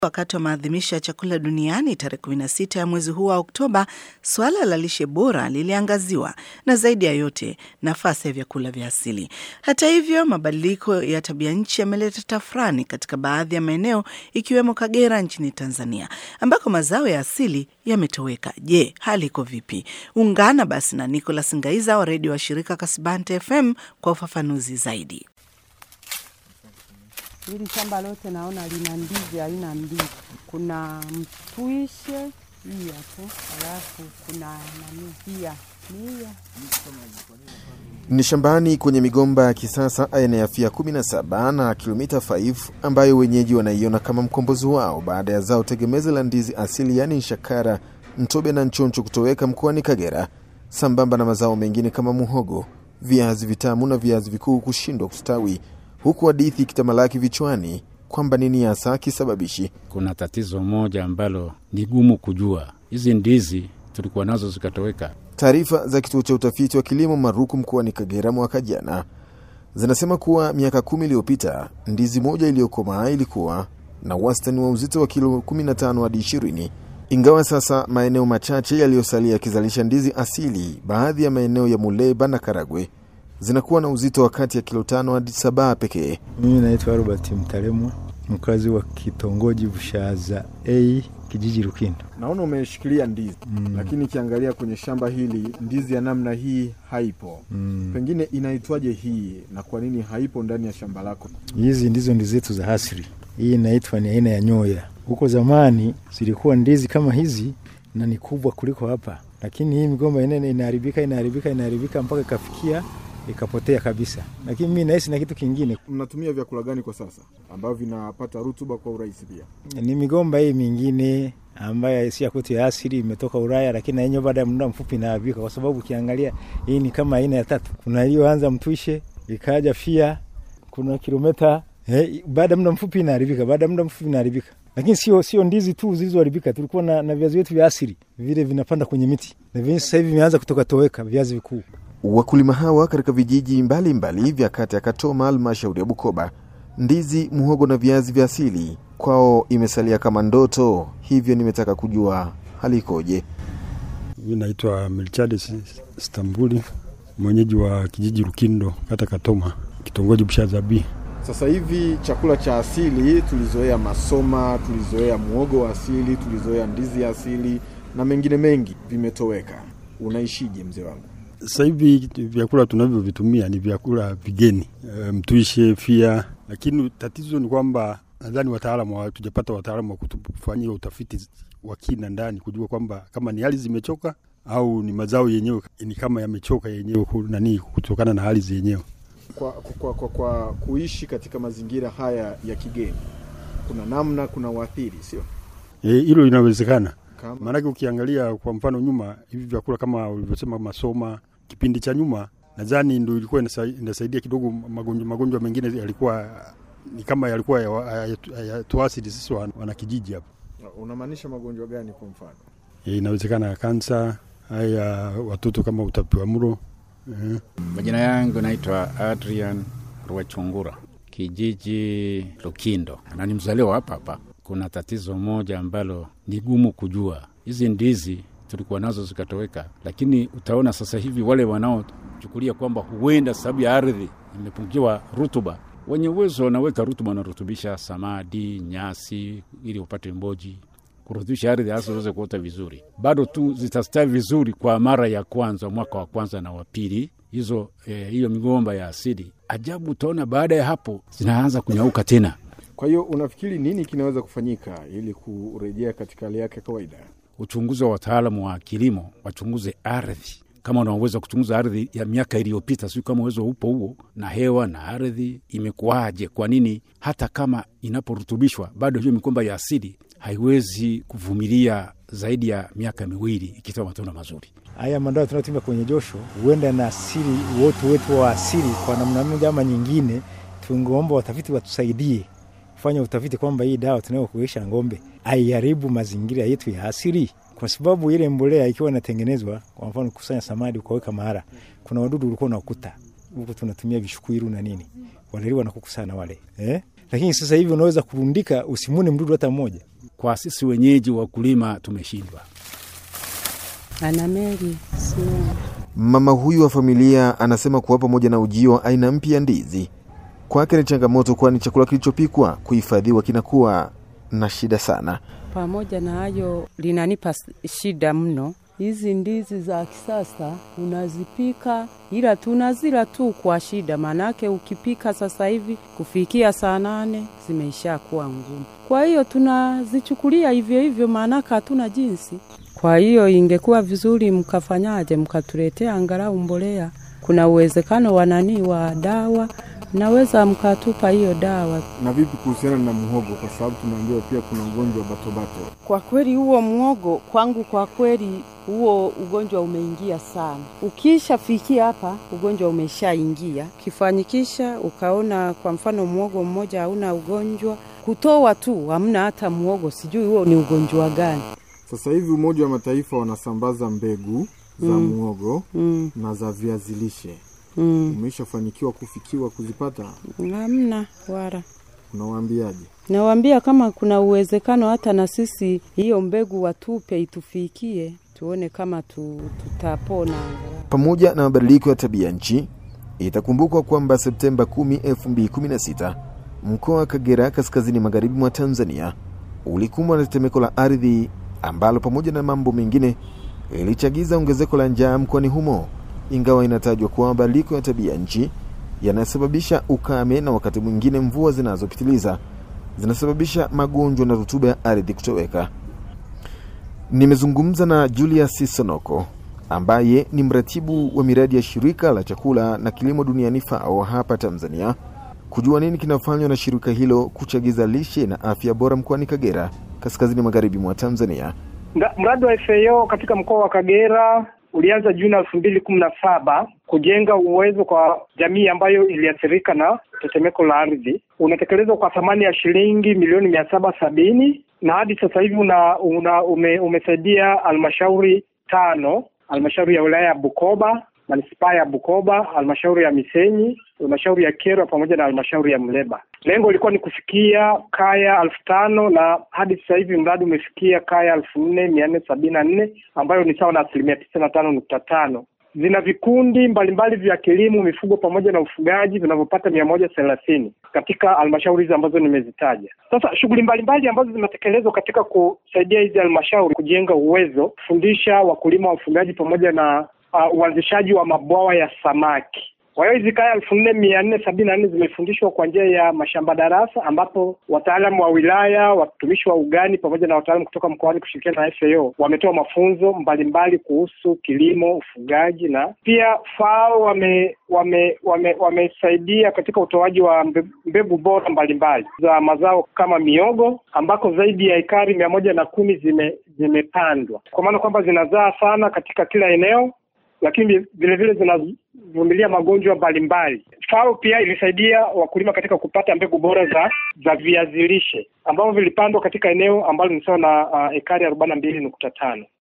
Wakati wa maadhimisho ya chakula duniani tarehe 16 ya mwezi huu wa Oktoba, suala la lishe bora liliangaziwa na zaidi ya yote nafasi ya vyakula vya asili. Hata hivyo, mabadiliko ya tabia nchi yameleta tafrani katika baadhi ya maeneo ikiwemo Kagera nchini Tanzania ambako mazao ya asili yametoweka. Je, hali iko vipi? Ungana basi na Nicholas Ngaiza wa redio wa shirika Kasibante FM kwa ufafanuzi zaidi. Hili shamba lote naona lina ndizi aina mbili, kuna mtwishe hii hapo, alafu kuna nani pia mia Ni shambani kwenye migomba ya kisasa aina ya Fia 17 na kilomita 5 ambayo wenyeji wanaiona kama mkombozi wao baada ya zao tegemezi la ndizi asili yaani nshakara, mtobe na nchoncho kutoweka mkoani Kagera, sambamba na mazao mengine kama muhogo, viazi vitamu na viazi vikuu kushindwa kustawi, huku hadithi ikitamalaki vichwani kwamba nini hasa kisababishi. Kuna tatizo moja ambalo ni gumu kujua. Hizi ndizi tulikuwa nazo zikatoweka. Taarifa za kituo cha utafiti wa kilimo Maruku mkoani Kagera mwaka jana zinasema kuwa miaka kumi iliyopita ndizi moja iliyokomaa ilikuwa na wastani wa uzito wa kilo 15 hadi 20, ingawa sasa maeneo machache yaliyosalia yakizalisha ndizi asili, baadhi ya maeneo ya Muleba na Karagwe zinakuwa na uzito wa kati ya kilo tano hadi saba pekee. Mimi naitwa Robert Mtalemwa, mkazi wa kitongoji Bushaza A, kijiji Lukindo. Naona umeshikilia ndizi Mm. lakini ikiangalia kwenye shamba hili ndizi ya namna hii haipo. Mm. Pengine inaitwaje hii na kwa nini haipo ndani ya shamba lako? Hizi ndizo ndizi zetu za asili. Hii inaitwa ni aina ya nyoya. Huko zamani zilikuwa ndizi kama hizi na ni kubwa kuliko hapa, lakini hii migomba inene inaharibika inaharibika inaharibika mpaka ikafikia ikapotea kabisa. Lakini mimi nahisi na kitu kingine, Mnatumia vyakula gani kwa sasa ambavyo vinapata rutuba kwa urahisi pia? ni migomba hii mingine ambayo si ya kwetu ya asili, imetoka Ulaya, lakini na yenyewe baada ya muda mfupi inaharibika, kwa sababu ukiangalia hii ni kama aina ya tatu. Kuna iliyoanza mtwishe, ikaja fia, kuna kilometa eh, baada ya muda mfupi inaharibika, baada ya muda mfupi inaharibika. Lakini sio sio ndizi tu zilizoharibika, tulikuwa na, na viazi vyetu vya asili vile vinapanda kwenye miti, na vyenyewe sasa hivi vimeanza kutoka toweka, viazi vikuu. Wakulima hawa katika vijiji mbalimbali vya kata ya Katoma, halmashauri ya Bukoba, ndizi, muhogo na viazi vya asili kwao imesalia kama ndoto. Hivyo nimetaka kujua hali ikoje. Mi naitwa Melchades Stambuli, mwenyeji wa kijiji Lukindo, kata Katoma, kitongoji Bushazabi. Sasa hivi chakula cha asili tulizoea masoma, tulizoea muogo wa asili, tulizoea ndizi ya asili na mengine mengi vimetoweka. Unaishije mzee wangu? Sasa hivi vyakula tunavyovitumia ni vyakula vigeni, e, mtwishe, fia, lakini tatizo ni kwamba nadhani wataalamu hatujapata wataalamu wa kutufanyia utafiti wa kina ndani kujua kwamba kama ni hali zimechoka au ni mazao yenyewe ni kama yamechoka yenyewe ku- nani kutokana na hali zenyewe. Kwa, kwa, kwa, kwa kuishi katika mazingira haya ya kigeni kuna namna, kuna uathiri, sio Eh, hilo linawezekana. kama Maanake ukiangalia kwa mfano nyuma, hivi vyakula kama ulivyosema masoma, kipindi cha nyuma, nadhani ndo ilikuwa inasa- inasaidia kidogo. Magonjwa magonjwa mengine yalikuwa ni kama yalikuwa hayatuasidi sisi wan- wanakijiji hapa. unamaanisha magonjwa gani? Kwa mfano E, inawezekana kansa, haya watoto kama utapiamlo e. Majina yangu naitwa Adrian Rwachungura, kijiji Lukindo, na ni mzaliwa hapa hapa. Kuna tatizo moja ambalo ni gumu kujua. Hizi ndizi tulikuwa nazo zikatoweka, lakini utaona sasa hivi wale wanaochukulia kwamba huenda sababu ya ardhi imepungukiwa rutuba, wenye uwezo wanaweka rutuba, wanarutubisha samadi, nyasi ili upate mboji kurutubisha ardhi hasa uweze kuota vizuri. Bado tu zitastawi vizuri kwa mara ya kwanza, mwaka wa kwanza na wa pili, hizo eh, hiyo migomba ya asili. Ajabu, utaona baada ya hapo zinaanza kunyauka tena. Kwa hiyo unafikiri nini kinaweza kufanyika ili kurejea katika hali yake ya kawaida? Uchunguzi wa wataalamu wa kilimo wachunguze ardhi, kama unaweza kuchunguza ardhi ya miaka iliyopita, sio kama uwezo upo huo, na hewa na ardhi imekuwaje. Kwa nini hata kama inaporutubishwa bado hiyo migomba ya asili haiwezi kuvumilia zaidi ya miaka miwili ikitoa matunda mazuri? Haya madawa tunayotumia kwenye josho huenda na asili wote wetu wa asili kwa namna moja ama nyingine. Tungeomba watafiti watusaidie kufanya utafiti kwamba hii dawa tunayokuisha ng'ombe haiharibu mazingira yetu ya asili, kwa sababu ile mbolea ikiwa inatengenezwa, kwa mfano kusanya samadi ukaweka mahara, kuna wadudu ulikuwa unakuta huku, tunatumia vishukwiru na nini, wanaliwa na kuku sana wale eh? Lakini sasa hivi unaweza kurundika usimuni mdudu hata mmoja, kwa sisi wenyeji wakulima tumeshindwa. Ana meli sio Mama huyu wa familia anasema kuwa pamoja na ujio wa aina mpya ya ndizi kwake ni changamoto, kwani chakula kilichopikwa kuhifadhiwa kinakuwa na shida sana. pamoja na hayo linanipa s- shida mno. Hizi ndizi za kisasa unazipika, ila tunazila tu kwa shida, maanake ukipika sasa hivi kufikia saa nane zimeisha kuwa ngumu. Kwa hiyo tunazichukulia hivyo hivyo, maanake hatuna jinsi. Kwa hiyo ingekuwa vizuri mkafanyaje, mkatuletea angalau mbolea. Kuna uwezekano wa nani wa dawa, naweza mkatupa hiyo dawa Na vipi kuhusiana na muhogo, kwa sababu tunaambiwa pia kuna ugonjwa wa batobato. Kwa kweli huo mwogo kwangu, kwa kweli huo ugonjwa umeingia sana. Ukishafikia hapa, ugonjwa umeshaingia. Kifanyikisha ukaona kwa mfano mwogo mmoja hauna ugonjwa, kutoa tu hamna hata mwogo, sijui huo ni ugonjwa gani. Sasa hivi Umoja wa Mataifa wanasambaza mbegu za Mm. muhogo Mm, na za viazi lishe. mm, Umeshafanikiwa kufikiwa kuzipata? hamna wala Unawaambiaje? Nawaambia kama kuna uwezekano hata na sisi hiyo mbegu watupe itufikie, tuone kama tu, tutapona angalau. Pamoja na mabadiliko ya tabia nchi, itakumbukwa kwamba Septemba 10, 2016 mkoa wa Kagera kaskazini magharibi mwa Tanzania ulikumbwa na tetemeko la ardhi ambalo pamoja na mambo mengine ilichagiza ongezeko la njaa mkoani humo, ingawa inatajwa kuwa mabadiliko ya tabia nchi yanasababisha ukame na wakati mwingine mvua zinazopitiliza zinasababisha magonjwa na rutuba ya ardhi kutoweka. Nimezungumza na Julius Sonoko ambaye ni mratibu wa miradi ya shirika la chakula na kilimo duniani FAO hapa Tanzania, kujua nini kinafanywa na shirika hilo kuchagiza lishe na afya bora mkoani Kagera, kaskazini magharibi mwa Tanzania. Mra- Mradi wa FAO katika mkoa wa Kagera ulianza Juni elfu mbili kumi na saba kujenga uwezo kwa jamii ambayo iliathirika na tetemeko la ardhi. Unatekelezwa kwa thamani ya shilingi milioni mia saba sabini na hadi sasa hivi una, una ume, umesaidia halmashauri tano, halmashauri ya wilaya ya Bukoba, manispaa ya Bukoba, halmashauri ya Misenyi, halmashauri ya Kyerwa pamoja na halmashauri ya Mleba. Lengo ilikuwa ni kufikia kaya elfu tano na hadi sasa hivi mradi umefikia kaya elfu nne mia nne sabini na nne ambayo ni sawa na asilimia tisini na tano nukta tano. Zina vikundi mbalimbali vya kilimo, mifugo pamoja na ufugaji vinavyopata mia moja thelathini katika halmashauri hizi ambazo nimezitaja. Sasa shughuli mbalimbali ambazo zimetekelezwa katika kusaidia hizi halmashauri kujenga uwezo, kufundisha wakulima, wafugaji pamoja na uh, uanzishaji wa mabwawa ya samaki. Kwa hiyo hizi kaya elfu nne mia nne sabini na nne zimefundishwa kwa njia ya mashamba darasa, ambapo wataalamu wa wilaya, watumishi wa ugani pamoja na wataalamu kutoka mkoani kushirikiana na FAO wametoa mafunzo mbalimbali kuhusu kilimo, ufugaji na pia FAO wame wame wame wamesaidia katika utoaji wa mbe- mbegu bora mbalimbali za mazao kama miogo ambako zaidi ya ekari mia moja na kumi zime zimepandwa kwa maana kwamba zinazaa sana katika kila eneo lakini vile vile zinavumilia magonjwa mbalimbali. FAO pia ilisaidia wakulima katika kupata mbegu bora za za viazi lishe ambavyo vilipandwa katika eneo ambalo ni sawa na uh, ekari arobaini na mbili nukta tano.